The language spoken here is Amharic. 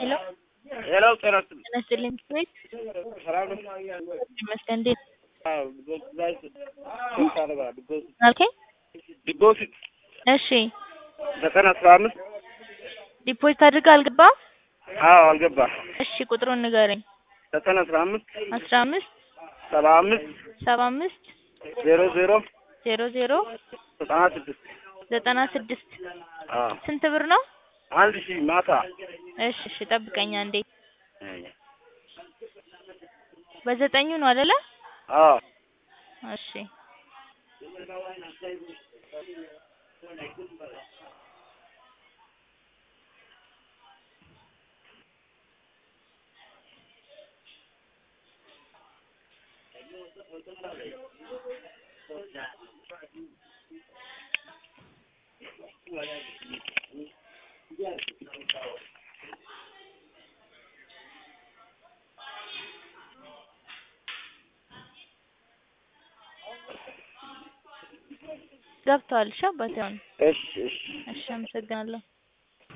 ሄሎ ሄሎ ጤና ይስጥልኝ። ጤና ይስጥልኝ ቤት ሰላም ነው? ይመስገን። እንዴት አዎ ዲፖዚት ላይ ስንት አደርጋለሁ? ዲፖዚት አልከኝ? ዲፖዚት እሺ ዘጠኝ አስራ አምስት ዲፖዚት አድርገህ አልገባም? አዎ አልገባም። እሺ ቁጥሩን ንገረኝ። ዘጠኝ አስራ አምስት አስራ አምስት ሰባ አምስት ሰባ አምስት ዜሮ ዜሮ ዜሮ ዜሮ ዘጠና ስድስት ዘጠና ስድስት አዎ ስንት ብር ነው? አንድ ሺህ ማታ እሺ እሺ ጠብቀኝ አንዴ። በዘጠኙ ነው አይደለ? አዎ እሺ ገብተዋል። እሺ አባቴ አሁን እሺ እሺ እሺ አመሰግናለሁ።